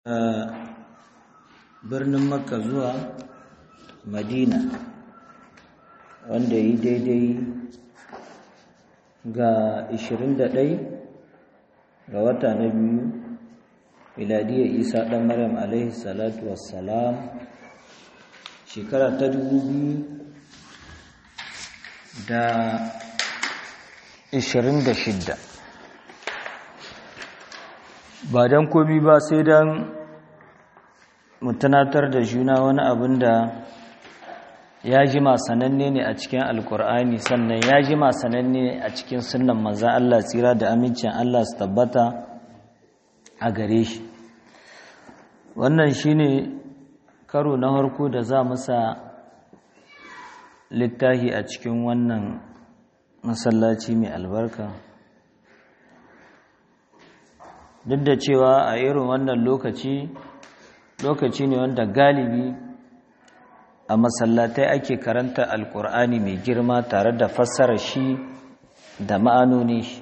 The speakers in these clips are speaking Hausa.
birnin makka zuwa madina wanda yi daidai ga 21 ga wata na biyu miladiyar isa ɗan maryam alaihi salatu wassalam shekara ta dubu biyu da ishirin da shidda ba don komi ba sai don mutunatar da juna wani abin da ya jima sananne ne a cikin alkur'ani sannan ya jima sananne a cikin sunan maza Allah tsira da amincin Allah su tabbata a gare shi wannan shine karo na harko da za musa littahi a cikin wannan masallaci mai albarka duk da cewa a irin wannan lokaci lokaci ne wanda galibi a masallatai ake karanta alkur'ani mai girma tare da fassara shi da ma'anoni shi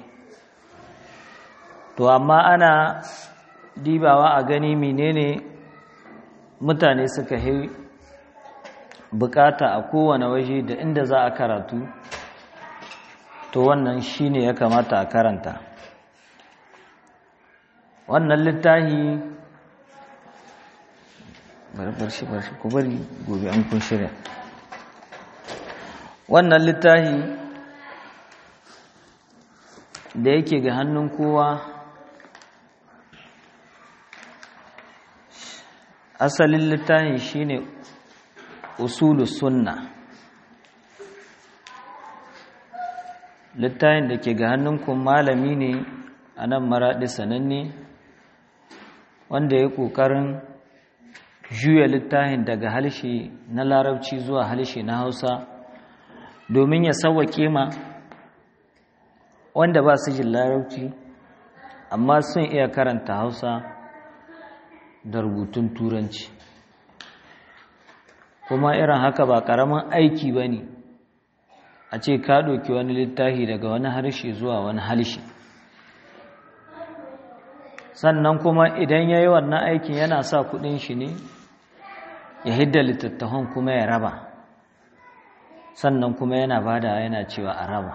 to amma ana dibawa a gani menene mutane suka yi bukata a kowane waje da inda za a karatu to wannan shine ya kamata a karanta wannan littahi barbar shi barshi ku bari gobe an kun shirya wannan littahi da yake ga hannun kowa asalin littahin shine usulu sunna littahin da ke ga hannunku malami ne a nan maraɗi sananne wanda ya ƙoƙarin juya littahin daga halshe na larabci zuwa halshe na hausa domin ya sauwaƙe ma wanda ba su jin larabci amma sun iya karanta hausa da rubutun turanci kuma irin haka ba ƙaramin aiki ba ne a ce ka ɗauki wani littafi daga wani harshe zuwa wani harshe sannan kuma idan ya yi wannan aikin yana sa kuɗin shi ne ya hidda littattafan kuma ya raba sannan kuma yana bada yana cewa a raba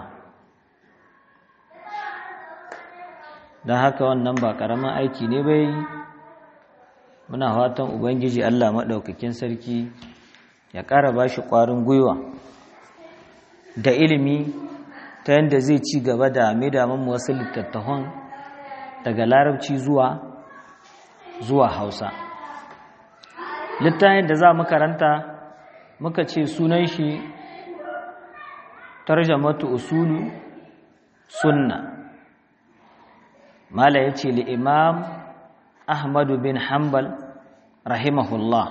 don haka wannan ba ƙaramin aiki ne bai muna fatan ubangiji allah maɗaukakin sarki ya ƙara ba shi ƙwarin gwiwa da ilimi ta yadda zai ci gaba da midaman wasu littattafan daga larabci zuwa zuwa hausa littafin da za mu karanta muka ce sunan shi tarjamatu usulu sunna mala ya ce li'imam ahmadu bin hanbal rahimahullah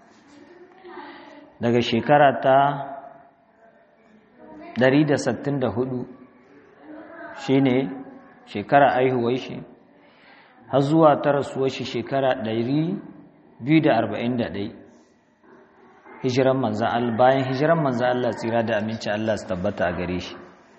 daga shekara ta 164 shine shekara aihuwar shi har zuwa ta rasuwar shi shekara 241 hijiran manzan Allah bayan hijiran manzan Allah tsira da aminci Allah su tabbata a gare shi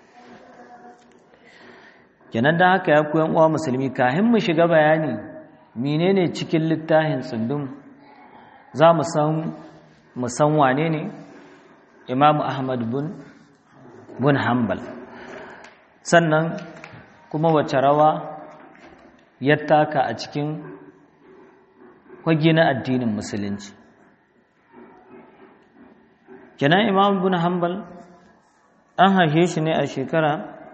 kenan da haka ya koyan uwa musulmi kahin mu shiga bayani menene cikin littafin tsundum za mu san mu san wane ne Imam Ahmad bin bin Hanbal sannan kuma wace rawa ya taka a cikin kwage na addinin musulunci kenan imam bin hanbal an haife shi ne a shekara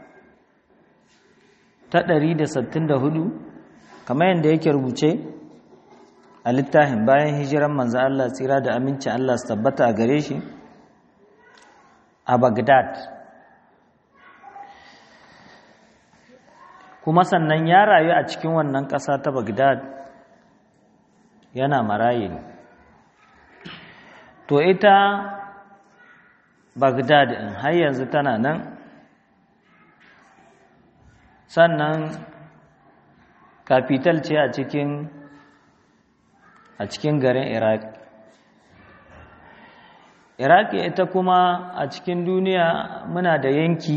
ta 164 kamar yadda yake rubuce a littafin bayan hijiran manzo Allah tsira da aminci Allah su tabbata a gare shi a Baghdad kuma sannan ya rayu a cikin wannan ƙasa ta Baghdad yana maraye ne to ita Baghdad in har yanzu tana nan sannan capital ce a cikin a cikin garin Iraq Iraq ita kuma a cikin duniya muna da yanki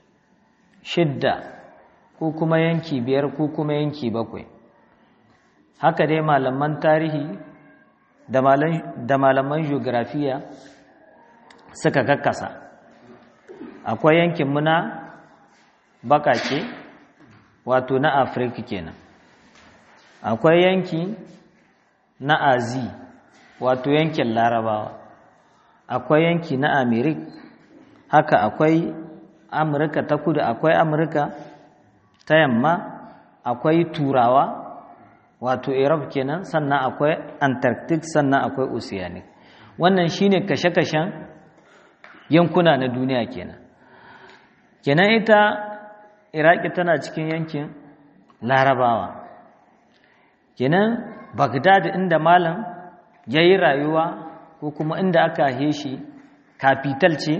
shidda ko kuma yanki biyar ko kuma yanki bakwai haka dai malaman tarihi da malaman geografiya suka kakkasa akwai yankin muna bakake wato na afirka kenan akwai yanki na azi wato yankin larabawa akwai yanki na amerik haka akwai amurka ta kudu akwai amurka ta yamma akwai turawa wato europe kenan sannan akwai antarctic sannan akwai oceanic wannan shine kashe-kashen yankuna na duniya kenan kenan ita iraki tana cikin yankin larabawa kenan bagdad inda malam ya yi rayuwa ko kuma inda aka haife shi kafital ce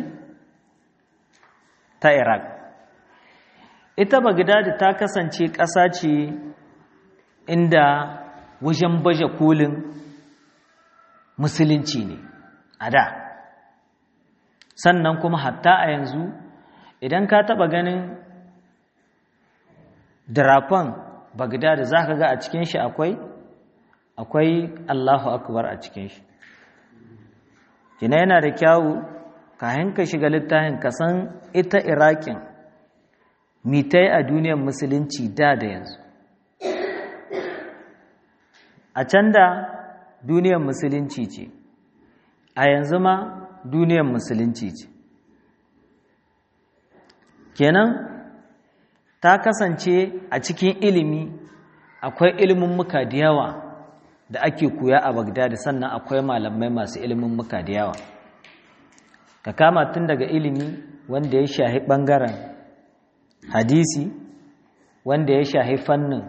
ta iraq ita bagdad ta kasance ƙasa ce inda wajen baje kolin musulunci ne a da sannan kuma hatta a yanzu idan ka taɓa ganin dirafan bagdad za ka ga a cikin shi akwai akwai allahu akbar a cikin shi kina yana da kyawu kayan ka shiga littafin ka san ita iraƙin mitai a duniyar musulunci da da yanzu a can da duniyar musulunci ce a yanzu ma duniyar musulunci ce kenan ta kasance a cikin ilimi akwai ilimin muka da yawa da ake koya a bagdad sannan akwai malamai masu ilimin muka da yawa ka kama tun daga ilimi wanda ya shahi ɓangaren hadisi wanda ya shahi fannin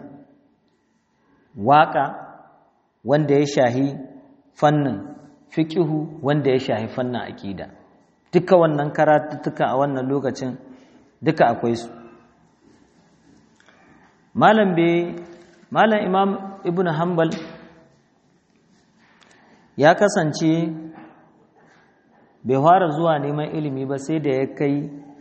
waƙa wanda ya shahi fannin fiƙihu wanda ya shahi fannin aƙida duka wannan karatuttuka a wannan lokacin duka akwai su malam be malam imam ibn hanbal ya kasance bai fara zuwa neman ilimi ba sai da ya kai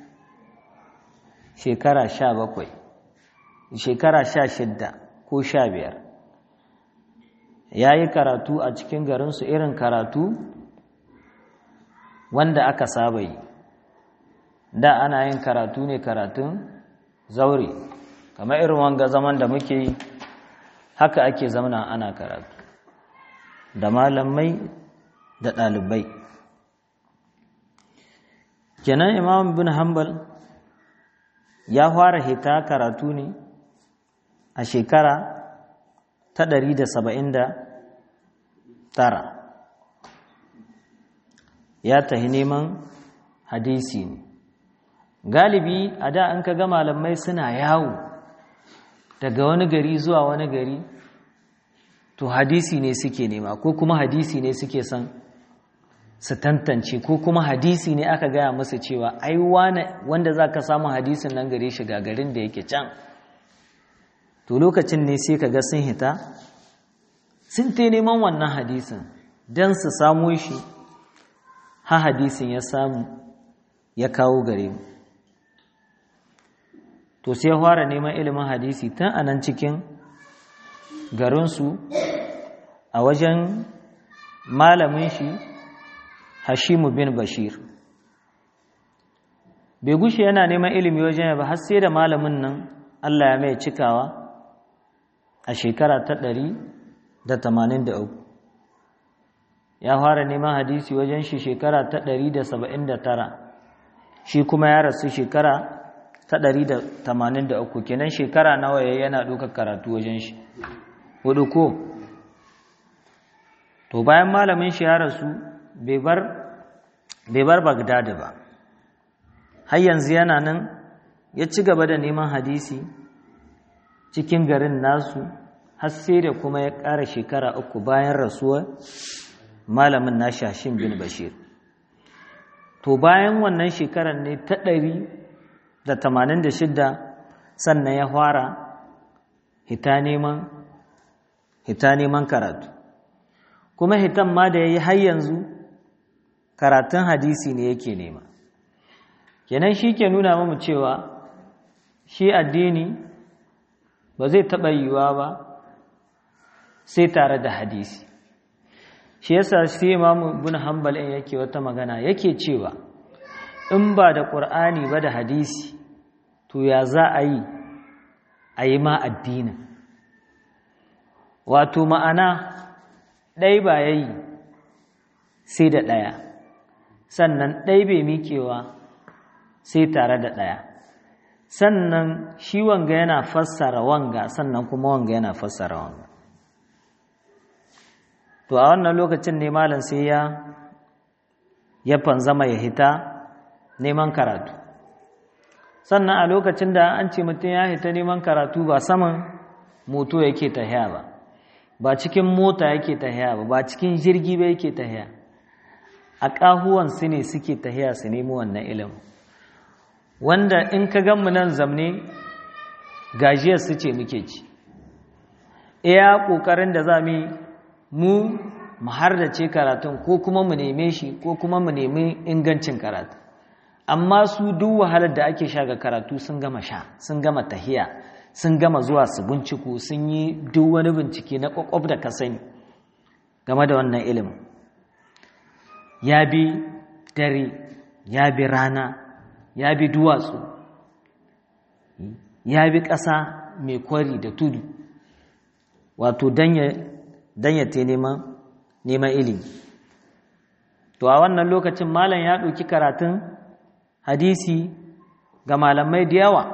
shekara sha bakwai shekara sha shidda ko sha biyar ya yi karatu a cikin garinsu irin karatu wanda aka saba yi da ana yin karatu ne karatun zaure kamar irin wanga zaman da muke yi haka ake zamana ana karatu da malamai da ɗalibai kenan imam bin hanbal ya fara hita karatu ne a shekara ta ɗari da saba'in da tara ya tahi neman hadisi ne galibi a da an ga malamai suna yawo daga wani gari zuwa wani gari to hadisi ne suke nema ko kuma hadisi ne suke son su tantance ko kuma hadisi ne aka gaya masa cewa ai wanda za ka samu hadisin nan gare shi ga garin da yake can to lokacin ne sai ka ga sun hita sun te neman wannan hadisin don su samu shi ha hadisin ya samu ya kawo gare mu to sai ya fara neman ilimin hadisi tun a nan cikin garinsu a wajen malamin shi hashimu bin bashir bai gushe yana neman ilimi wajen ba har sai da malamin nan allah ya mai cikawa a shekara ta ɗari da tamanin da uku ya fara neman hadisi wajen shi shekara ta ɗari da saba'in da tara shi kuma ya rasu shekara ta ɗari da tamanin da uku kenan shekara nawa ya yana ɗaukar karatu wajen shi hudu ko to bayan malamin shi ya rasu bai bar bagdad ba har yanzu yana nan ya ci gaba da neman hadisi cikin garin nasu har sai da kuma ya ƙara shekara uku bayan rasuwa malamin na shashin bin bashir to bayan wannan shekarar ne ta ɗari da tamanin da shidda sannan ya fara hita neman hita neman karatu kuma hitan ma da ya yi har yanzu karatun hadisi ne yake nema kenan shi ke nuna mamu cewa shi addini ba zai taɓa yiwuwa ba sai tare da hadisi shi yasa sai imamu ibn hanbal in yake wata magana yake cewa in ba da qur'ani ba da hadisi to ya za a yi a yi ma addinin wato ma'ana ɗai ba ya yi sai da ɗaya sannan ɗai bai miƙewa sai tare da ɗaya sannan shi wanga yana fassara wanga sannan kuma wanga yana fassara wanga to a wannan lokacin ne malam sai ya ya fanzama ya hita neman karatu sannan a lokacin da an ce mutum ya hita neman karatu ba saman moto yake tahiya ba ba cikin mota yake tahiya ba ba cikin jirgi ba yake tahiya a ƙahuwan su ne suke tahiya su nemi wannan ilimin wanda in ka gan mu nan zamne gajiyar su ce muke ci iya ƙoƙarin da za mu mu mu hardace karatun ko kuma mu neme shi ko kuma mu nemi ingancin karatu amma su duk wahalar da ake sha ga karatu sun gama sha sun gama tahiya sun gama zuwa su binciko sun yi duk wani bincike na ƙwaƙwaf da ka sani game da wannan ilimin ya bi dare ya bi rana ya bi duwatsu ya bi ƙasa mai kwari da tudu wato don ya te neman ilimi to a wannan lokacin malam ya ɗauki karatun hadisi ga malamai da yawa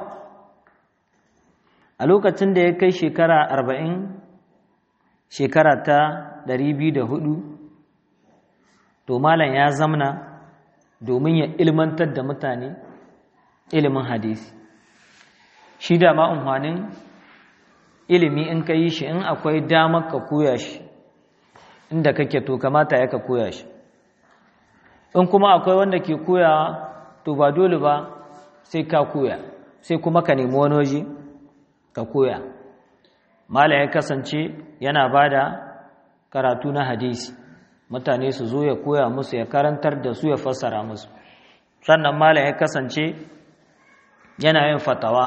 a lokacin da ya kai shekara arba'in shekara ta ɗari biyu da hudu to malam ya zamna domin ya ilmantar da mutane ilimin hadisi shi da ma'amfanin ilimi in ka yi shi in akwai damar ka koya shi inda kake to kamata ya ka koya shi in kuma akwai wanda ke koyawa to ba dole ba sai ka koya sai kuma ka nemi wani waje ka koya mala ya kasance yana ba da karatu na hadisi mutane su zo ya koya musu ya karantar da su ya fassara musu sannan mala ya kasance yana yin fatawa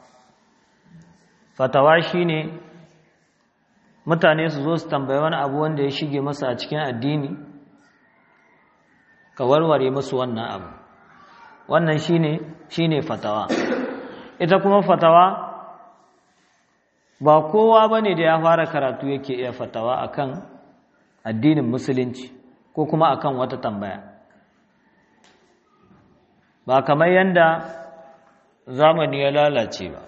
fatawa shine mutane su zo su tambayi wani abu wanda ya shige masa a cikin addini ka warware musu wannan abu wannan shine shine fatawa ita kuma fatawa ba kowa bane da ya fara karatu yake iya fatawa akan addinin musulunci ko kuma akan wata tambaya ba kamar yanda zamani ya lalace ba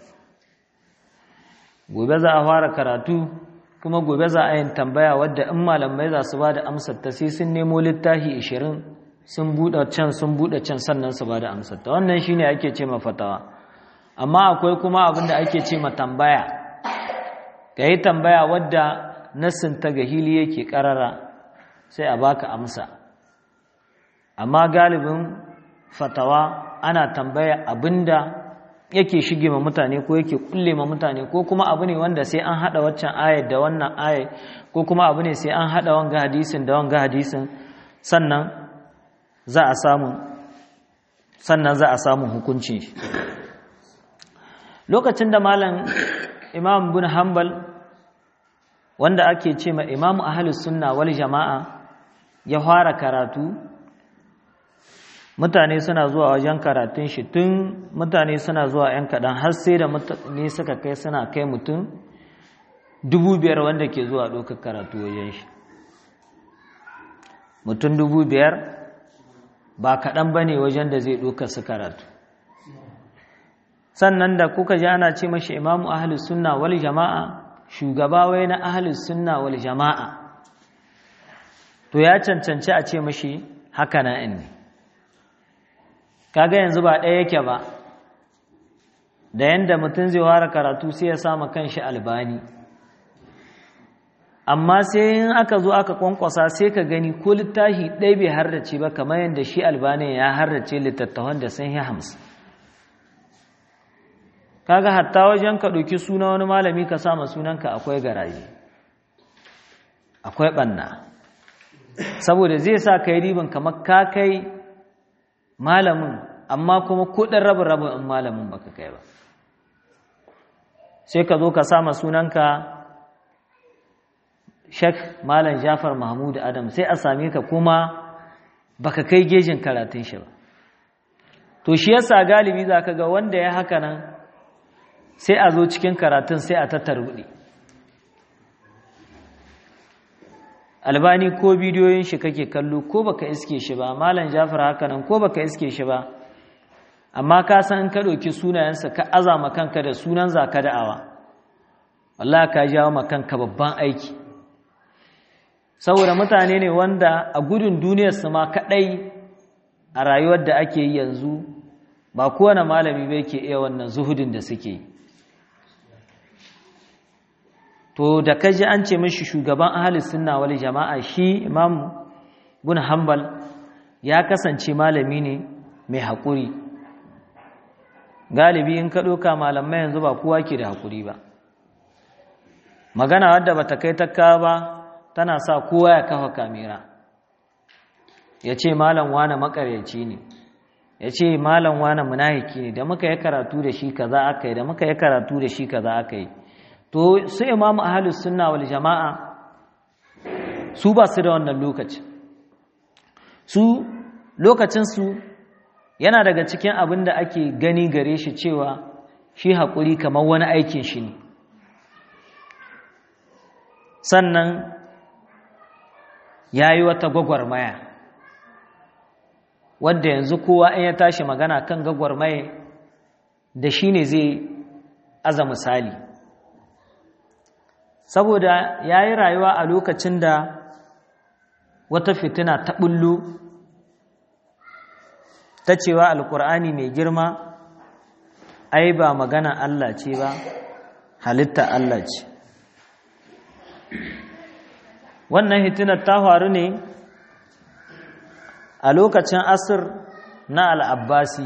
gobe za a fara karatu kuma gobe za a yin tambaya wadda in malamai za su ba da amsar ta sai sun nemo littafi 20 sun buɗe can sun buɗe can sannan su ba da amsar ta wannan shine ake ce ma fatawa amma akwai kuma abin da ake ce ma tambaya ka yi tambaya wadda nassin ta ga hili yake karara sai a baka amsa amma galibin fatawa ana tambaya abinda yake shige ma mutane ko yake kulle ma mutane ko kuma abu ne wanda sai an hada waccan ayat da wannan ayat ko kuma abu ne sai an hada wanga hadisin da wanga hadisin sannan za a samu sannan za a samu hukunci lokacin da malam imam bin hanbal wanda ake ce ma imam ahlus sunna wal jama'a ya fara karatu mutane suna zuwa wajen karatun shi tun mutane suna zuwa ‘yan kaɗan har sai da mutane suka kai suna kai mutum dubu biyar wanda ke zuwa ɗaukar karatu wajen shi mutum dubu biyar ba kaɗan ba ne wajen da zai ɗaukar su karatu sannan da kuka ji ana ce mashi imamu ahalus sunna wal jama'a shugaba wai na ahalus sunna wal jama'a to ya cancanci a ce mashi haka na ne kaga yanzu ba ɗaya yake ba da yanda mutum zai fara karatu sai ya sama kanshi albani amma sai in aka zo aka kwankwasa sai ka gani ko littafi ɗaya bai harrace ba kamar yadda shi albani ya harrace littattafan da sun yi hamsin kaga hatta wajen ka ɗauki suna wani malami ka sama sunanka akwai garaji akwai ɓanna saboda zai sa ka yi riban kamar ka kai malamin amma kuma kudin rabin rabin in malamin baka kai ba sai ka zo ka sama sunanka shek malam jafar mahmud adam sai a same ka kuma baka kai gejin karatun shi ba to shi yasa galibi za ka ga wanda ya haka nan sai a zo cikin karatun sai a tattarbuɗe albani ko bidiyoyin shi kake kallo ko baka iske shi ba malam jafar haka nan ko baka iske shi ba amma ka san in ka ɗauki sunayensa ka azama kanka da sunan zaka da'awa wallahi ka jawo ma kanka babban aiki saboda mutane ne wanda a gudun duniyarsu ma kaɗai a rayuwar da ake yi yanzu ba kowane malami bai ke iya wannan zuhudin da suke to da kaji an ce mashi shugaban ahalis sunna wal jama'a shi imam bin hanbal ya kasance malami ne mai haƙuri galibi in ka ɗauka malamai yanzu ba kowa ke da haƙuri ba magana wadda ba ta kai takka ba tana sa kowa ya kafa kamera ya ce malam wane makaryaci ne ya ce malam wane munahiki ne da muka yi karatu da shi kaza aka yi da muka yi karatu da shi kaza aka yi to su imamu ahalus sunna wal jama'a su ba su da wannan lokaci su lokacinsu yana daga cikin abin da ake gani gare shi cewa shi haƙuri kamar wani aikin shi ne sannan ya yi wata gwagwarmaya wadda yanzu kowa in ya tashi magana kan gwagwarmaya da shi ne zai aza misali saboda ya yi rayuwa a lokacin da wata fitina ta ɓullo ta cewa alkur'ani mai girma ai ba magana Allah ce ba halitta Allah ce wannan hitinar ta faru ne a lokacin asir na al'abbasi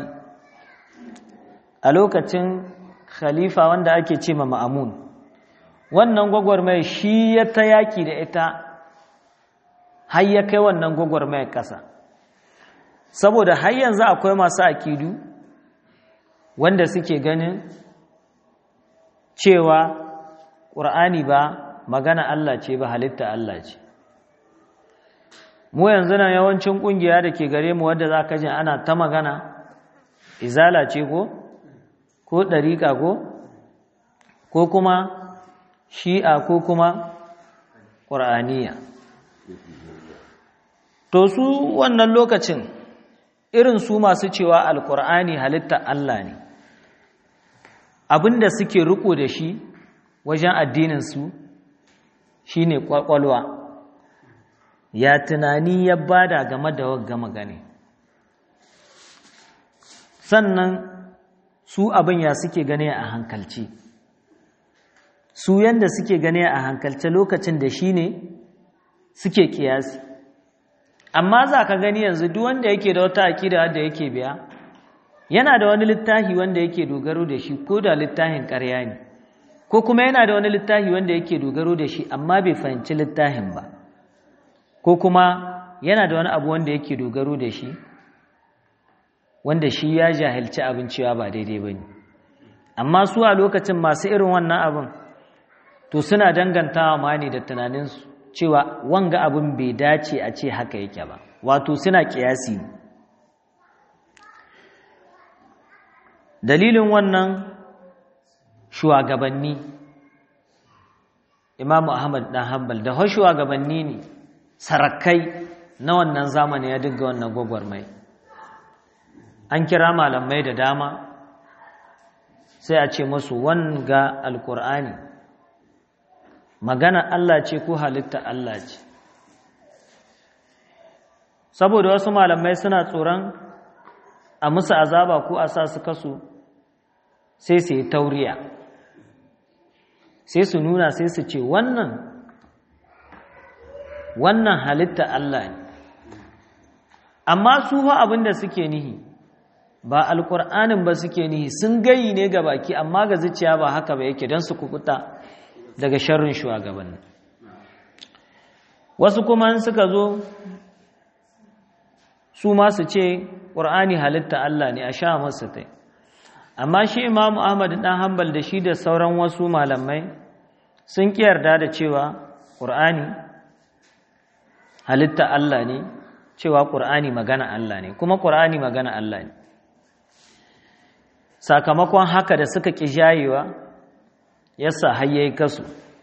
a lokacin khalifa wanda ake ce ma ma'amun wannan gwagwarmai shi ya ta yaki da ita har ya kai wannan gwagwarmai ƙasa saboda har yanzu akwai masu akidu wanda suke ganin cewa ƙur'ani ba magana Allah ce ba halitta Allah ce mu yanzu nan yawancin ƙungiya da ke gare mu wadda za ka ji ana ta magana izala ce ko ko ɗariƙa ko ko kuma shi'a ko kuma ƙur'aniya to su wannan lokacin irin su masu cewa alƙur'ani halitta Allah ne abinda suke riko da shi wajen addininsu shi ne ƙwaƙwalwa ya tunani ya bada game da wagga magane sannan su abin ya suke gane a hankalci su yanda suke gane a hankalce lokacin da shi ne suke kiyasi amma za ka gani yanzu duk wanda yake da wata akida da yake biya yana da wani littafi wanda yake dogaro da shi ko da littafin ƙarya ne ko kuma yana da wani littafi wanda yake dogaro da shi amma bai fahimci littafin ba ko kuma yana da wani abu wanda yake dogaro da shi wanda shi ya jahilci abin cewa ba daidai ba ne amma su a lokacin masu irin wannan abin to suna dangantawa ma ne da tunaninsu cewa wanga abin bai dace a ce haka yake ba wato suna kiyasi dalilin wannan shugabanni imamu ahmad dan hanbal da har shugabanni ne sarakai na wannan zamani ya dinga wannan gwagwarmai an kira malamai da dama sai a ce musu wanga alkur'ani magana Allah ce ko halitta Allah ce saboda wasu malamai suna tsoron a musu azaba ko a sa su kaso sai su yi tauriya sai su nuna sai su ce wannan wannan halitta Allah ne amma su fa abin da suke nihi ba alƙur'anin ba suke nihi sun gayi ne ga baki amma ga zuciya ba haka ba yake don su kukuta daga sharrin shugabanni wasu kuma suka zo su ma su ce ƙur'ani halitta Allah ne a sha masu tai amma shi imamu ahmad ɗan hambal da shi da sauran wasu malamai sun ƙi yarda da cewa ƙur'ani halitta Allah ne cewa ƙur'ani magana Allah ne kuma ƙur'ani magana Allah ne sakamakon haka da suka ƙi jayewa yasa hayyayi kasu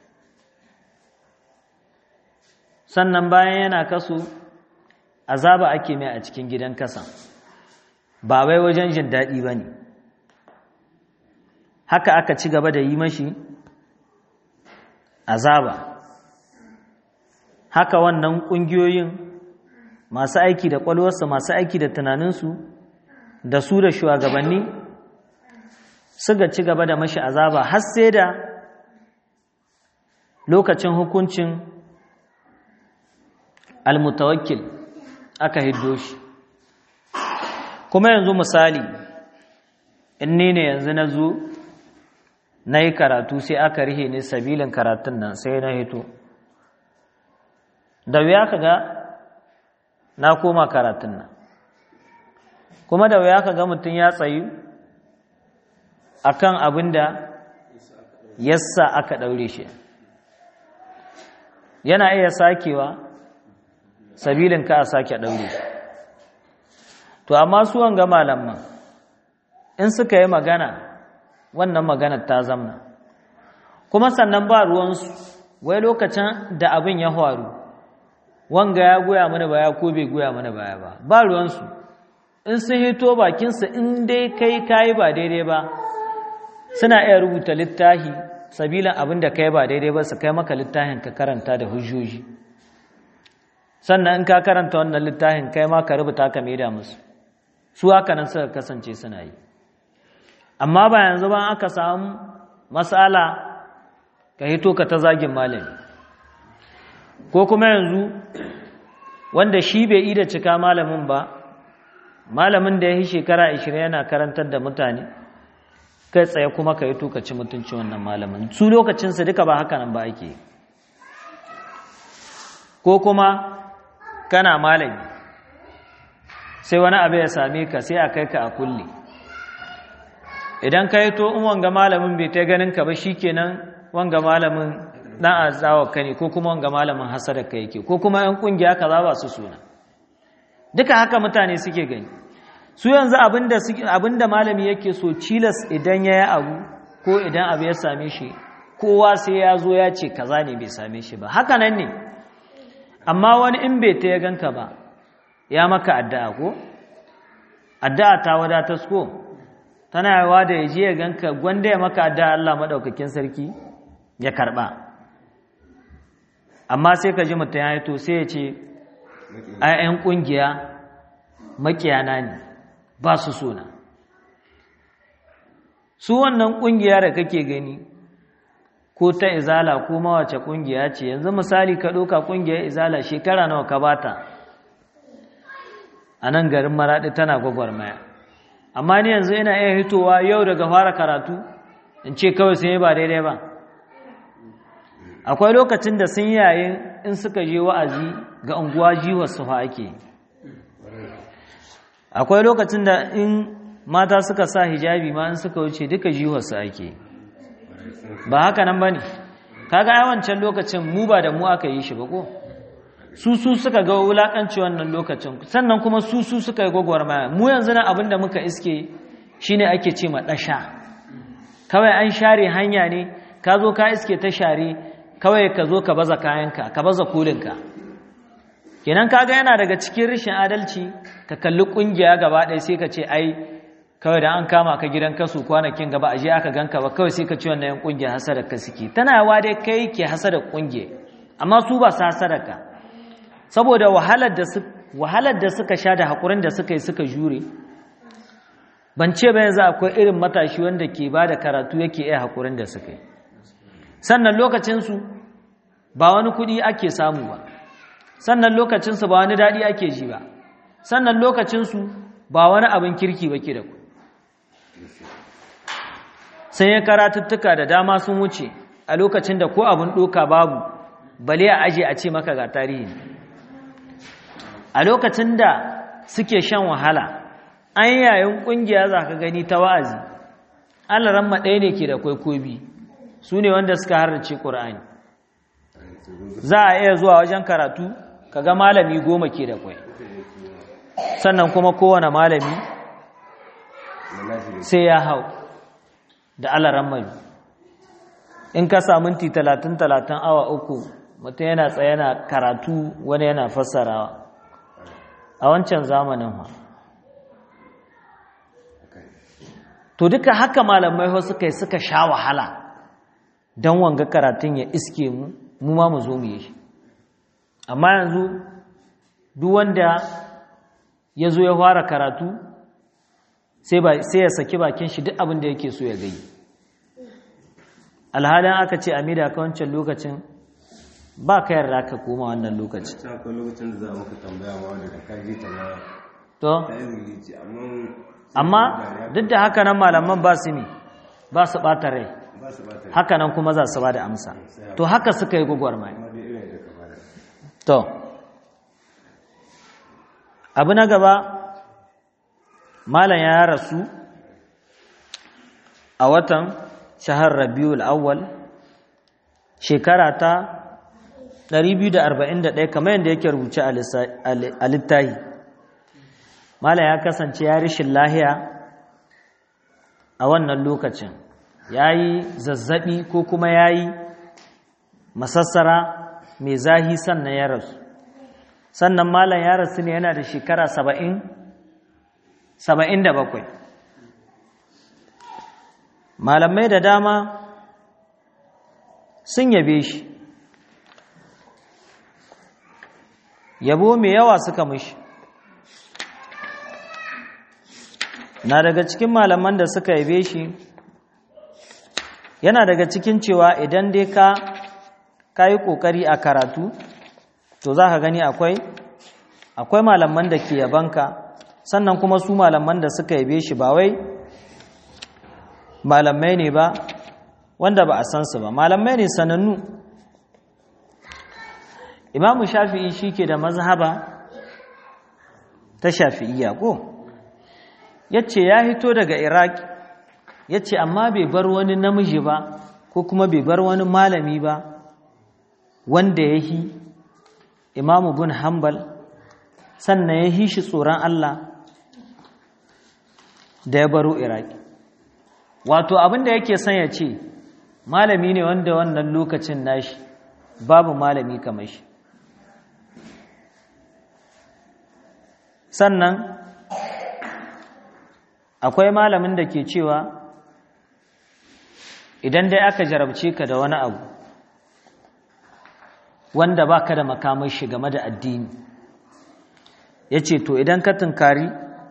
sannan bayan yana kasu azaba ake mai a cikin gidan kasa ba wai wajen jin daɗi ba ne haka aka ci gaba da yi mashi azaba haka wannan ƙungiyoyin masu aiki da ƙwalwarsa masu aiki da tunaninsu da su da shugabanni suka ci gaba da mashi azaba har sai da lokacin hukuncin almutawakkil aka hiddo shi kuma yanzu misali in ni ne yanzu na zo na yi karatu sai aka rihe ni sabilin karatun nan sai na hito da wuya ka ga na koma karatun nan kuma da wuya ka ga mutum ya tsayu akan abin da yassa aka ɗaure shi yana iya sakewa sabilin ka a sake ɗaure shi to amma su wanga malaman in suka yi magana wannan magana ta zamna kuma sannan ba ruwansu wai lokacin da abin ya faru wanga ya goya mana baya ko bai goya mana baya ba ba ruwansu in sun hito bakinsa in dai kai kayi ba daidai ba suna iya rubuta littafi sabilan abin da kai ba daidai ba su kai maka littafin ka karanta da hujjoji sannan in ka karanta wannan littafin kai ma ka rubuta ka maida musu su haka nan suka kasance suna yi amma ba yanzu ba aka samu matsala ka hito ka ta zagin malami ko kuma yanzu wanda shi bai yi da cika malamin ba malamin da ya yi shekara 20 yana karantar da mutane kai tsaye kuma ka yi tuka ci mutunci wannan malamin su lokacinsa duka ba haka nan ba ake ko kuma kana malami sai wani abu ya same ka sai a kai ka a kulle idan ka yi to in wanga malamin bai ta ganin ka ba shikenan wanga malamin dan azawa ka ne ko kuma wanga malamin hasada ka yake ko kuma yan kungiya kaza ba su suna duka haka mutane suke gani su yanzu abinda abinda malami yake so cilas idan ya yi abu ko idan abu ya same shi kowa sai ya zo ya ce kaza ne bai same shi ba haka nan ne amma wani in bai ta ya ganka ba ya maka addu'a ko addu'a ta wadatar ko tana yawa da ya je ya ganka gwanda ya maka addu'a Allah madaukakin sarki ya karba amma sai ka ji mutum ya to sai ya ce ayyan kungiya makiyana ne ba su sona su wannan kungiya da kake gani ko ta izala ko mawace kungiya ce yanzu misali ka ɗauka kungiyar izala shekara nawa ka bata a nan garin maraɗi tana gwagwarmaya amma ni yanzu ina iya hitowa yau daga fara karatu in ce kawai sun yi ba daidai ba akwai lokacin da sun yayin in suka je wa'azi ga unguwa jiwar su fa ake akwai lokacin da in mata suka sa hijabi ma in suka wuce duka jiwar su ake ba haka nan ba ne kaga yawancin lokacin mu ba da mu aka yi shi ba ko su su suka ga wulakanci wannan lokacin sannan kuma su su suka yi gwagwarmaya mu yanzu na abin da muka iske shine ake ce ma ɗasha kawai an share hanya ne ka zo ka iske ta share kawai ka zo ka baza kayanka ka baza kulinka kenan kaga yana daga cikin rashin adalci ka kalli kungiya gaba ɗaya sai ka ce ai kawai da an kama ka gidan kasu kwanakin gaba aje aka ganka ba kawai sai ka ci wannan yan kungiya hasada ka suke tana yawa dai kai ke hasada kungiya amma su ba su hasada ka saboda wahalar da wahalar da suka sha da hakurin da suka yi suka jure ban ce ba yanzu akwai irin matashi wanda ke ba da karatu yake iya hakurin da suka yi sannan lokacinsu ba wani kuɗi ake samu ba sannan lokacinsu ba wani daɗi ake ji ba sannan lokacinsu ba wani abin kirki ba ke da ku sun yi karatuttuka da dama sun wuce a lokacin da ko abin ɗoka babu bale a aje a ce maka ga tarihi a lokacin da suke shan wahala an yayin ƙungiya za ka gani ta wa'azi alaran ɗaya ne ke da kwaikobi su ne wanda suka harrace ƙura'ani za a iya zuwa wajen karatu kaga malami goma ke da kwai sannan kuma kowane malami sai ya hau da alaran mai in ka sa minti talatin talatin awa uku mutum yana tsaye yana karatu wani yana fassarawa a wancan zamanin ha to duka haka malamai ho suka yi suka sha wahala don wanga karatun ya iske mu mu ma mu zo mu yi shi amma yanzu duk wanda ya zo ya fara karatu sai ya saki bakin shi duk abin da yake so ya gai alhalin aka ce amida ka wancan lokacin ba ka yarda ka koma wannan lokaci akwai lokacin da za a muka tambaya ma wanda da kaji ta na to ta izini ce amma amma duk da haka nan malaman ba su ne ba su ɓata rai ba su ba ta haka nan kuma za su ba da amsa to haka suka yi gwagwarmaya amma dai irin da ka fara To, abu na gaba, Malam ya rasu a watan shahar Rabiul Awwal, shekara ta 241 kamar yadda yake rubuce a lissa- a littahi. Malam ya kasance ya rishin lahiya a wannan lokacin, ya yi zazzaɓi ko kuma ya yi masassara mai zahi sannan ya rasu sannan malam ya rasu ne yana da shekara saba'in saba'in da bakwai malamai da dama sun yabe shi yabo mai yawa suka mishi na daga cikin malaman da suka yabe shi yana daga cikin cewa idan dai ka ka yi ƙoƙari a karatu to za ka gani akwai akwai malaman da ke yabanka sannan kuma su malaman da suka yabe shi ba wai malamai ne ba wanda ba a san su ba malamai ne sanannu imamu shafi'i shi ke da mazhaba ta shafi'iyya ko ya ce ya hito daga iraq ya ce amma bai bar wani namiji ba ko kuma bai bar wani malami ba wanda ya hi imamu bin hanbal sannan ya hi shi tsoron Allah da ya baro iraki wato abinda yake son ya ce malami ne wanda wannan lokacin nashi babu malami kamar shi sannan akwai malamin da ke cewa idan dai aka jarabce ka da wani abu wanda ba ka da makamai shi game da addini ya ce to idan ka tunkari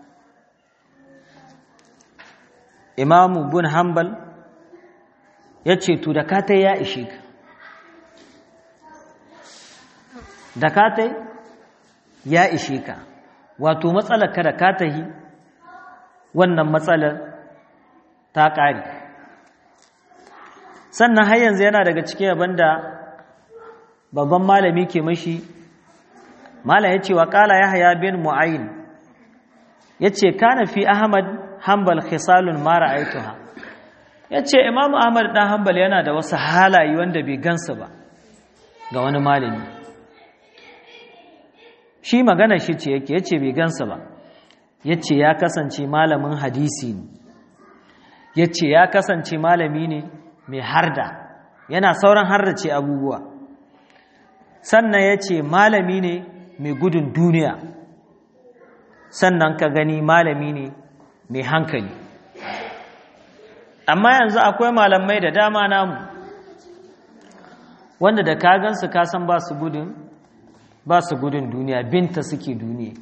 imamu bin hanbal ya ce to da katai ya ishe ka da katai ya ishe ka wato matsalar ka da katahi wannan matsalar ta ƙare sannan har yanzu yana daga cikin abin da babban malami ke mashi malam ya ce wa ƙala ya haya bin mu'ayin ya ce kana fi ahmad hanbal khisalun mara aituha ya ce imamu ahmad ɗan hanbal yana da wasu halaye wanda bai gansu ba ga wani malami shi magana shi ce yake ya ce bai gansu ba ya ce ya kasance malamin hadisi ne ya ce ya kasance malami ne mai harda yana sauran hardace abubuwa sannan ya ce malami ne mai gudun duniya sannan ka gani malami ne mai hankali amma yanzu akwai malamai da dama namu wanda da ka gansu ka san ba su gudun ba su gudun duniya binta suke duniya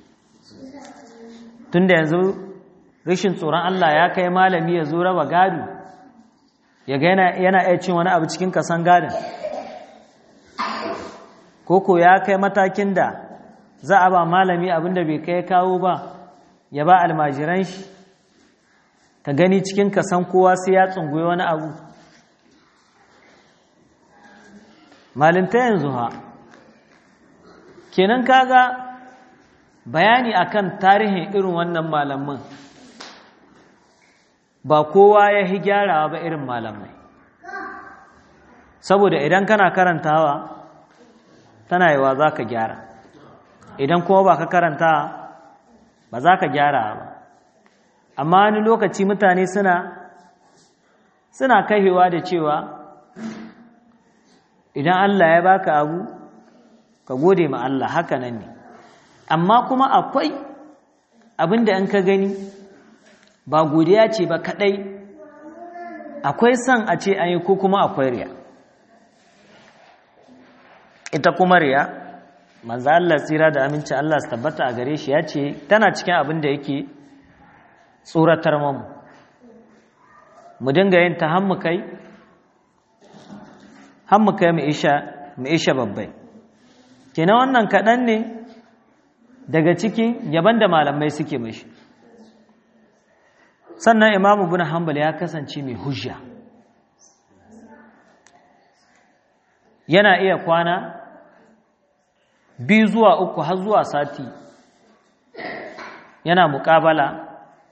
tunda yanzu rashin tsoron Allah ya kai malami ya zo raba gado ya ga yana iya cin wani abu cikin kasan gadon koko ya kai matakin da za a ba malami abinda bai kai kawo ba ya ba almajiran shi ka gani cikin kasan kowa sai ya tsunguye wani abu malinta yanzu ha kenan kaga bayani akan tarihin irin wannan malaman ba kowa ya hi gyarawa ba irin malamai saboda idan kana karantawa tana yiwa za ka gyara idan kuma ba ka karanta ba za ka gyara ba amma wani lokaci mutane suna suna kaihewa da cewa idan Allah ya baka abu ka gode ma Allah haka nan ne amma kuma akwai abinda in ka gani ba godiya ce ba kadai akwai son a ce an yi ko kuma akwai riya ita kuma riya manzo Allah tsira da aminci Allah su tabbata a gare shi ya ce tana cikin abin da yake tsoratar mu mu dinga yin ta hammu kai hammu kai mu isha mu isha babbai kenan wannan kaɗan ne daga cikin yaban da malamai suke mashi sannan imamu bin hanbal ya kasance mai hujja yana iya kwana biyu zuwa uku har zuwa sati yana muƙabala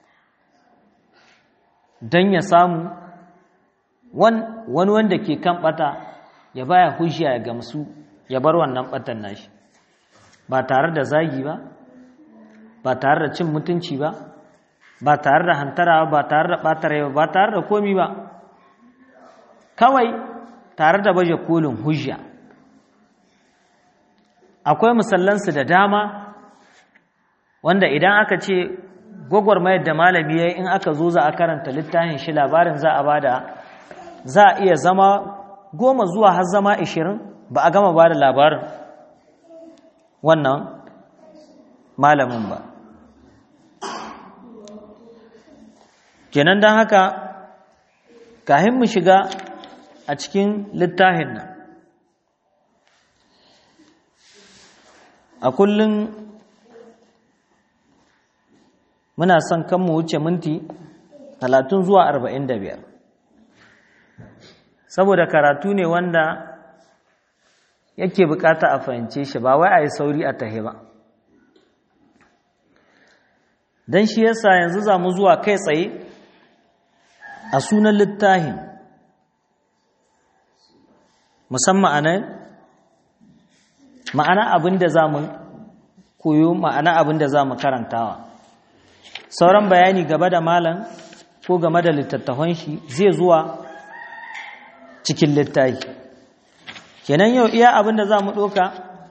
don ya samu wani wanda ke kan ɓata ya baya hujja ya gamsu ya bar wannan ɓatan nashi ba tare da zagi ba ba tare da cin mutunci ba ba tare da hantara ba tare da ɓatare ba ba tare da komi ba kawai tare da baje kolin hujja akwai musallansu da dama wanda idan aka ce gwagwarmayar da malami ya in aka zo za a karanta littafin shi labarin za a bada za a iya zama goma zuwa har zama ishirin ba a gama ba da labarin wannan malamin ba kenan don haka kahin mu shiga a cikin littafin nan a kullum muna son kan mu wuce minti talatin zuwa arba'in da biyar saboda karatu ne wanda yake bukata a fahimce shi ba wai a yi sauri a tahe ba don shi yasa yanzu za mu zuwa kai tsaye a sunan littafin musamman a nan ma'ana abin da za mu koyo ma'ana abin da za mu karantawa sauran bayani gaba da malam ko game da littattafan shi zai zuwa cikin littafi kenan yau iya abin da za mu ɗoka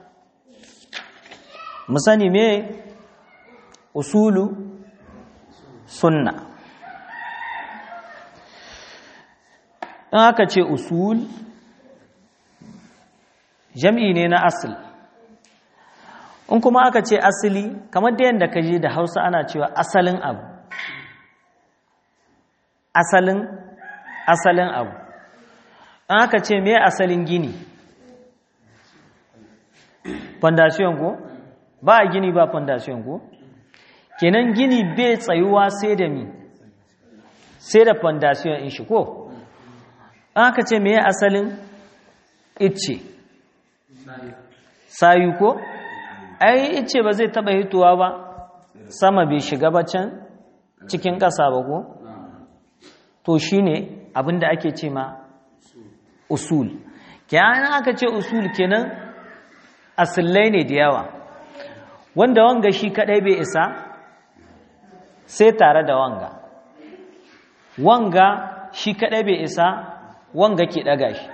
mu sani me usulu sunna in aka ce usul jam'i ne na asali in kuma aka ce asali kamar da yadda ka je da hausa ana cewa asalin abu asalin asalin abu in aka ce me asalin gini fondation ko ba a gini ba fondation ko kenan gini bai tsayuwa sai da mi sai da fondation in shi ko in aka ce me asalin icce sayu ko ai ice ba zai taba hituwa ba sama bai shiga ba can cikin ƙasa ba ko to shine abinda ake ce ma usul kenan aka ce usul kenan asillai ne da yawa wanda wanga shi kadai bai isa sai tare da wanga wanga shi kadai bai isa wanga ke daga shi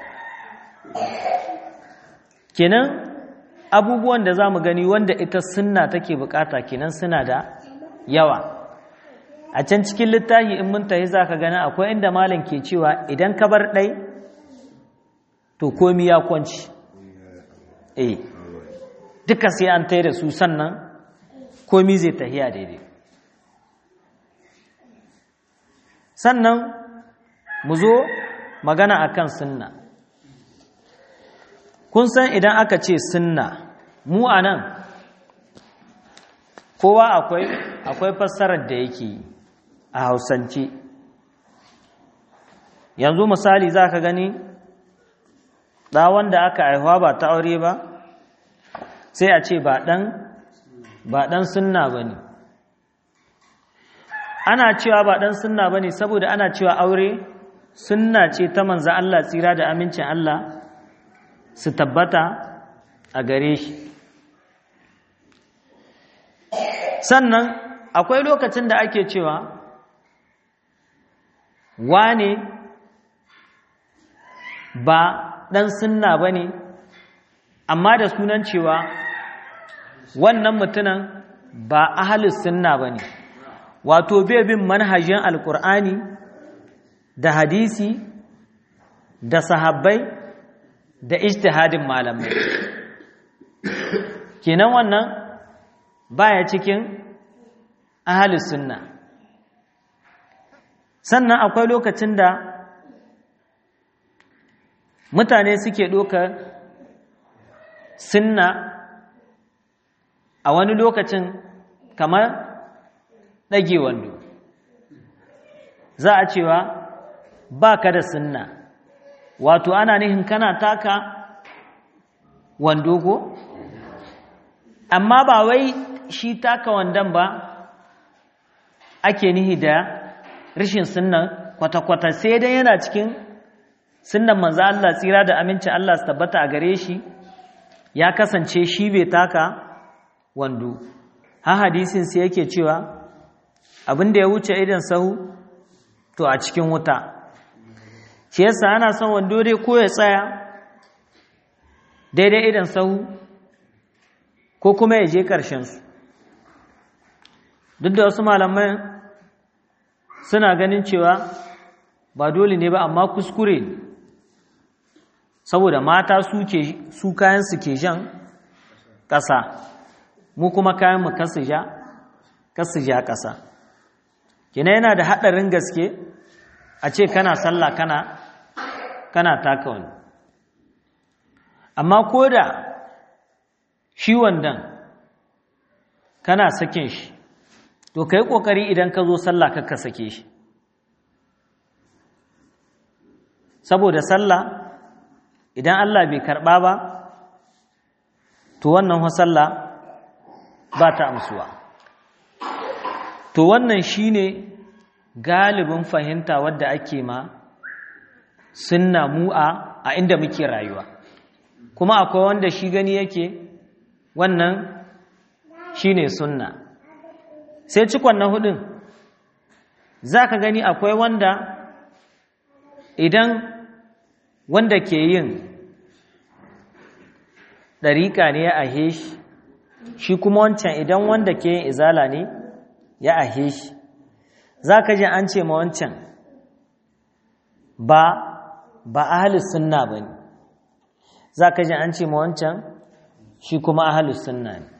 kenan abubuwan da za mu gani wanda ita sunna take bukata kenan suna da yawa a can cikin littafi in mun tahi za ka gani akwai inda malam ke cewa idan ka bar ɗai to komi ya kwanci eh duka sai an tai da su sannan komi zai tahiya daidai sannan mu zo magana akan sunna kun san idan aka ce sunna mu a nan kowa akwai akwai fassarar da yake a hausance yanzu misali za ka gani ɗa wanda aka haihuwa ba ta aure ba sai a ce ba ɗan ba ɗan sunna ba ne ana cewa ba ɗan sunna ba ne saboda ana cewa aure sunna ce ta manzan Allah tsira da amincin Allah su tabbata a gare shi sannan akwai lokacin da ake cewa wane ba ɗan sunna ba ne amma da sunan cewa wannan mutunan ba ahalus sunna ba ne wato bai bin manhajin alkur'ani da hadisi da sahabbai da ijtihadin malamai kenan wannan baya cikin ahalus sunna sannan akwai lokacin da mutane suke ɗaukar sunna a wani lokacin kamar ɗage wando za a cewa ba ka da sunna wato ana nihin kana taka wando ko amma ba wai shi taka wandon ba ake nihi da rashin sunnan kwata-kwata sai dai yana cikin sunnan manzo Allah tsira da aminci Allah su tabbata a gare shi ya kasance shi bai taka wando ha hadisin sai yake cewa abin da ya wuce idan sahu to a cikin wuta shi yasa ana son wando dai ko ya tsaya daidai idan sahu ko kuma ya je ƙarshen su duk da wasu malamai suna ganin cewa ba dole ne ba amma kuskure saboda mata su kayan su ke jan ƙasa mu kuma kayan mu kasu ja kasu ja ƙasa kina yana da haɗarin gaske a ce kana sallah kana kana taka wani amma ko da shi wandan kana sakin shi to ka yi ƙoƙari idan ka zo sallah ka sake shi saboda sallah idan Allah bai karɓa ba to wannan sallah ba ta amsuwa to wannan shine galibin fahimta wadda ake ma sunna mu'a a inda muke rayuwa kuma akwai wanda shi gani yake wannan shine sunna sai cikon na hudun za ka gani akwai wanda idan wanda ke yin ɗariƙa ne ya ahe shi shi kuma wancan idan wanda ke yin izala ne ya ahe shi za ka ji an ce ma wancan ba ba ahalus sunna ba ne za ka ji an ce ma wancan shi kuma ahalus sunna ne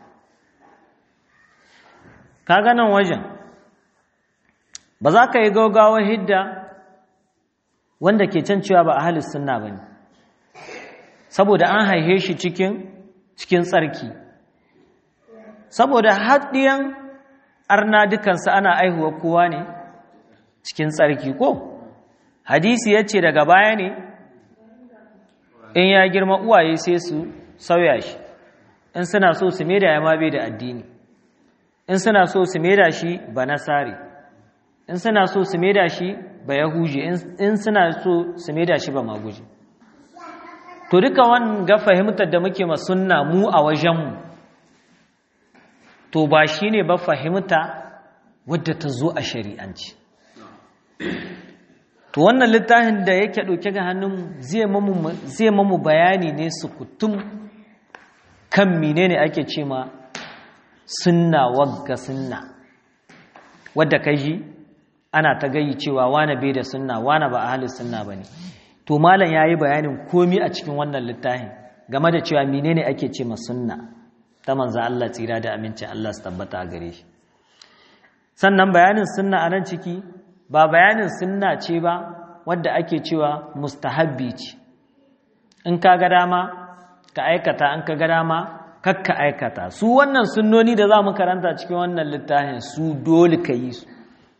ka ganin wajen ba za ka yi gaugawar hidda wanda ke can cewa ba ahalus sunna ba ne saboda an haihe shi cikin cikin tsarki saboda haɗiyan arna dukansu ana aihuwa kowa ne cikin tsarki ko hadisi ya ce daga baya ne in ya girma uwaye sai su sauya shi in suna so su maida ya ma bai da addini in suna so su maida shi ba nasari in suna so su maida shi ba yahuje in suna so su maida shi ba maguje to duka wanga fahimtar da muke ma sunna mu a wajenmu to ba shi ne ba fahimta wadda ta zo a shari'anci to wannan littafin da yake ɗauke ga hannun zai mamu bayani ne su kutum kan mine ne ake ce ma sunna wagga sunna wadda ka ji ana ta gayi cewa wane bai da sunna wane ba a halin sunna ba ne to malam ya yi bayanin komi a cikin wannan littafin game da cewa mine ne ake ce ma sunna ta manza Allah tsira da amincin Allah su tabbata a gare shi sannan bayanin sunna a nan ciki ba bayanin sunna ce ba wadda ake cewa mustahabbi ce in ka ga dama ka aikata in ka ga dama kakka aikata su wannan sunnoni da za mu karanta cikin wannan littafin su dole ka yi su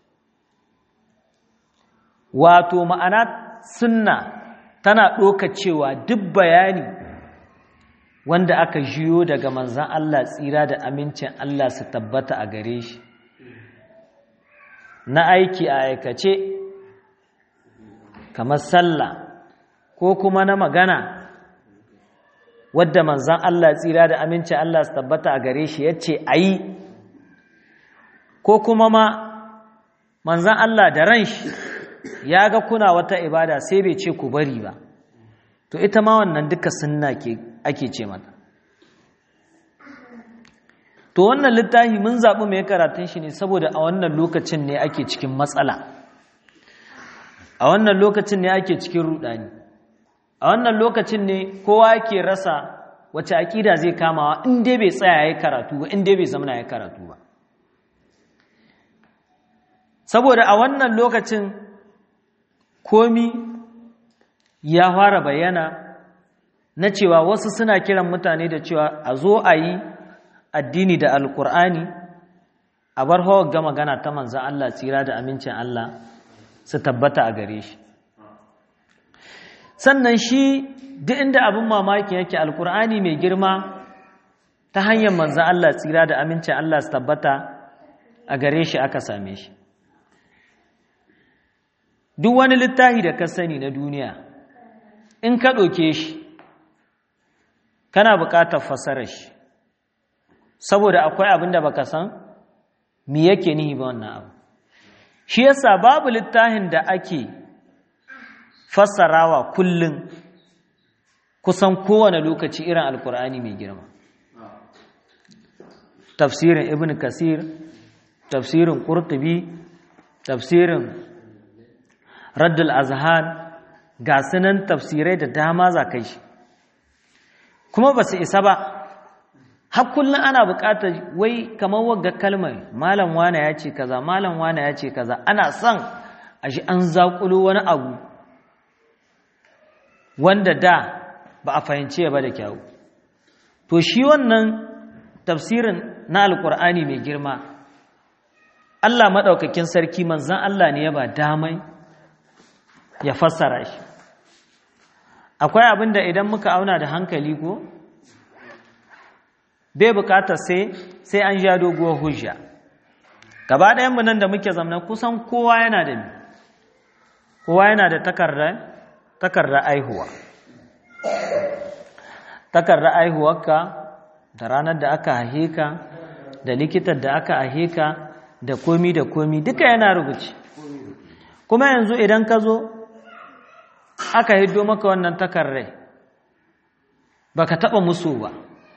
wato ma'ana sunna tana ɗoka cewa duk bayani wanda aka jiyo daga manzan Allah tsira da amincin Allah su tabbata a gare shi na aiki a aikace kamar sallah ko kuma na magana wadda manzan Allah tsira da amincin Allah su tabbata a gare shi ya ce a yi ko kuma ma manzan Allah da ran shi ya ga kuna wata ibada sai bai ce ku bari ba to ita ma wannan duka sunna ke ake ce mata to wannan littafi mun zaɓi mai karatun shi ne saboda a wannan lokacin ne ake cikin matsala a wannan lokacin ne ake cikin rudani a wannan lokacin ne kowa yake rasa wace aƙida zai kamawa in dai bai tsaya ya karatu ba in dai bai zamana ya karatu ba saboda a wannan lokacin komi ya fara bayyana na cewa wasu suna kiran mutane da cewa a zo a yi addini da alkur'ani a bar hawa ga magana ta manzan Allah tsira da amincin Allah su tabbata a gare shi sannan shi duk inda abin mamaki yake alkur'ani mai girma ta hanyar manzan Allah tsira da amincin Allah su tabbata a gare shi aka same shi duk wani littafi da ka sani na duniya in ka ɗauke shi kana buƙatar fasarar shi saboda akwai abin da baka san me yake nihi ba wannan abu shi yasa babu littafin da ake fassarawa kullum kusan kowane lokaci irin alkur'ani mai girma tafsirin ibn kasir tafsirin qurtubi tafsirin raddul azhan ga sunan tafsirai da dama za kai shi kuma ba su isa ba har kullum ana buƙatar wai kamar wagga kalmar malam wane ya ce kaza malam wane ya ce kaza ana son a shi an zaƙulo wani abu wanda da ba a fahimce ba da kyawu to shi wannan tafsirin na alkur'ani mai girma Allah maɗaukakin sarki manzan Allah ne ya ba damai ya fassara shi akwai abin da idan muka auna da hankali ko bai bukatar sai sai an ja doguwar hujja gaba ɗayanmu nan da muke zamana kusan kowa yana da kowa yana da takardar aihuwa takardar aihuwarka da ranar da aka haihe ka da likitar da aka haihe ka da komi da komi duka yana rubuce kuma yanzu idan ka zo aka hiddo maka wannan takardar baka taɓa musu ba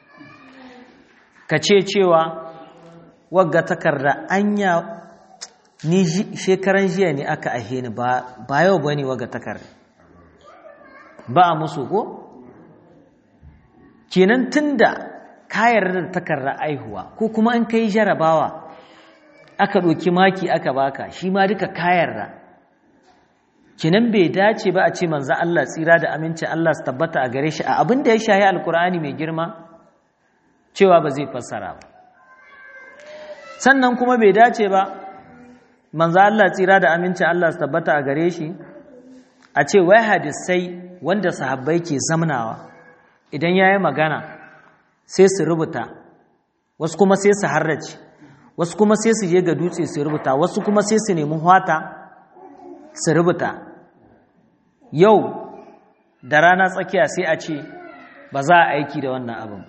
ka ce cewa wagga takarda anya ni shekaran jiya ne aka ahe ni ba yau ba ne wagga takarda ba a musu ko? kenan tun da kayar da takarda aihuwa ko kuma in kai jarabawa aka ɗauki maki aka baka shi ma duka kayar da kenan bai dace ba a ce manzan Allah tsira da amincin Allah su tabbata a gare shi a abin da ya shahi alkur'ani mai girma cewa ba zai fassara ba sannan kuma bai dace ba manzo Allah tsira da amincin Allah su tabbata a gare shi a ce wai hadisai wanda sahabbai ke zamnawa idan yayi magana sai su rubuta wasu kuma sai su harrace wasu kuma sai su je ga dutse su rubuta wasu kuma sai su nemi hwata su rubuta yau da rana tsakiya sai a ce ba za a aiki da wannan abin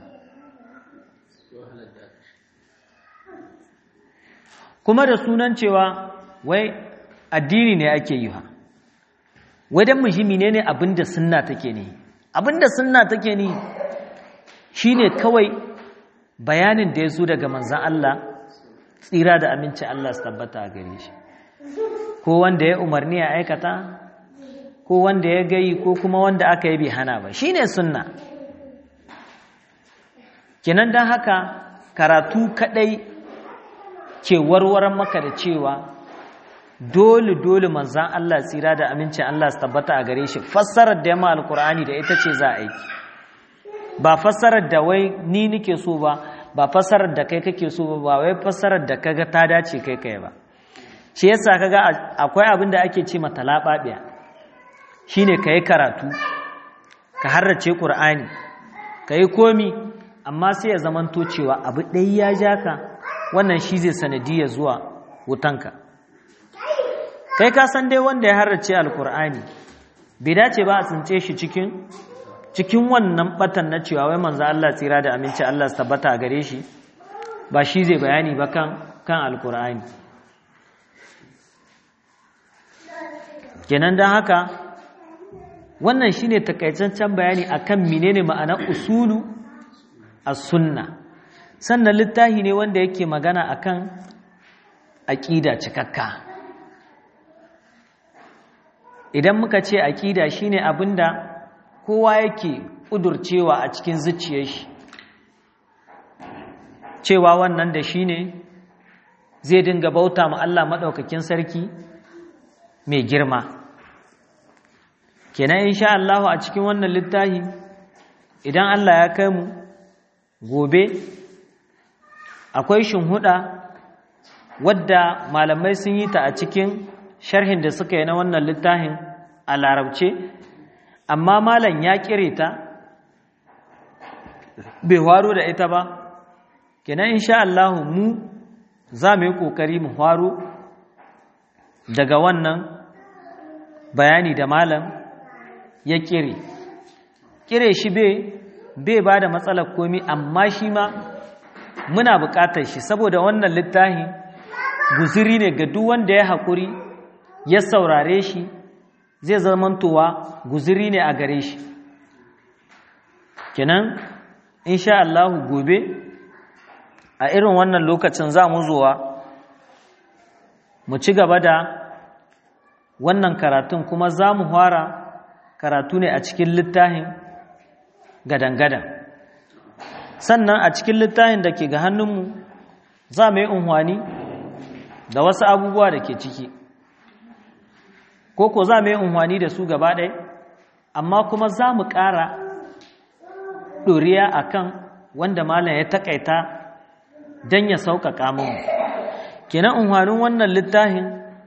kuma da sunan cewa wai addini ne ake yi ha wai don muhimmi ne ne abinda sunna take ne abinda sunna take ne shine kawai bayanin da ya zo daga manzan Allah tsira da aminci Allah su tabbata a gare shi ko wanda ya umarni a aikata ko wanda ya gayi ko kuma wanda aka yi bai hana ba shine sunna kinan don haka karatu kadai ke warwaran maka da cewa dole dole manzan Allah tsira da amincin Allah su tabbata a gare shi fassarar da yamma alkur'ani da ita ce za a aiki ba fassarar da wai ni nike so ba ba fassarar da kai kake so ba ba wai fassarar da kaga ta dace kai kai ba shi yasa kaga akwai abin da ake ce mata lababiya shine kai karatu ka harrace qur'ani kai komi amma sai ya zamanto cewa abu ɗaya ya ja ka wannan shi zai sanadiyar zuwa wutanka kai ka san dai wanda ya harrace alkur'ani bai dace ba a tsince shi cikin cikin wannan batan na cewa wai manzo Allah tsira da aminci Allah su tabbata a gare shi ba shi zai bayani ba kan kan alkur'ani kenan don haka wannan shine takaicancen bayani akan menene ma'anar usulu as-sunna sannan littafi ne wanda yake magana akan aqida cikakka idan muka ce aqida shine abinda kowa yake kudurcewa a cikin zuciyar shi cewa wannan da shine zai dinga bauta ma Allah madaukakin sarki mai girma kenan insha Allah a cikin wannan littafi idan Allah ya kai mu gobe akwai shinhuda wadda malamai sun yi ta a cikin sharhin da suka yi na wannan littafin a larabce amma malam ya kire ta bai waro da ita ba kenan insha Allah mu za mu yi kokari mu waro daga wannan bayani da malam ya kire kire shi bai ba da matsalar komi amma shi ma muna buƙatar shi saboda wannan littafi guziri ne ga duk wanda ya haƙuri ya saurare shi zai zamantowa guziri ne a gare shi kenan insha Allah gobe a irin wannan lokacin za mu zuwa mu ci gaba da wannan karatun kuma za mu fara karatu ne a cikin littafin gadan-gadan sannan a cikin littafin da ke ga hannunmu za mu yi unhwani da wasu abubuwa da ke ciki ko ko za mu yi unhwani da su gaba ɗaya amma kuma za mu ƙara ɗoriya a kan wanda malam ya taƙaita don ya sauƙaƙa mu kenan unhwanin wannan littafin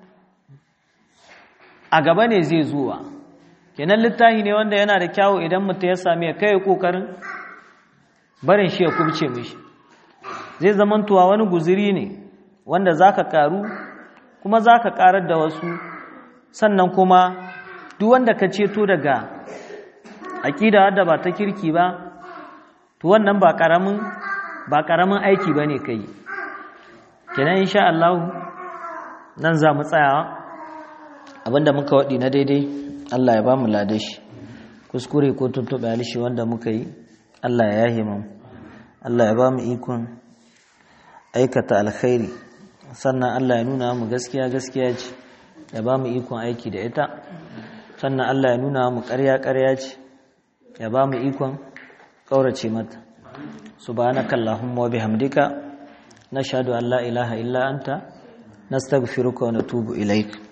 a gaba ne zai zuwa kenan littafi ne wanda yana da kyawu idan mutum ya sami ya kai kokarin barin shi ya kubce mishi zai zamantuwa wani guziri ne wanda zaka karu kuma zaka karar da wasu sannan kuma duk wanda ka ceto daga aqida wadda ba ta kirki ba to wannan ba karamin ba karamin aiki bane kai kenan insha Allah nan za mu tsaya abinda muka wadi na daidai Allah ya ba mu lade shi kuskure ko tuntuɓe alishi wanda muka yi Allah ya yahe mu Allah ya ba mu ikon aikata alkhairi sannan Allah ya nuna mu gaskiya gaskiya ce ya ba mu ikon aiki da ita sannan Allah ya nuna mu ƙarya ƙarya ce ya ba mu ikon ƙaurace mata subhanakallahumma wa bihamdika nashhadu an la ilaha illa anta nastaghfiruka wa natubu ilaik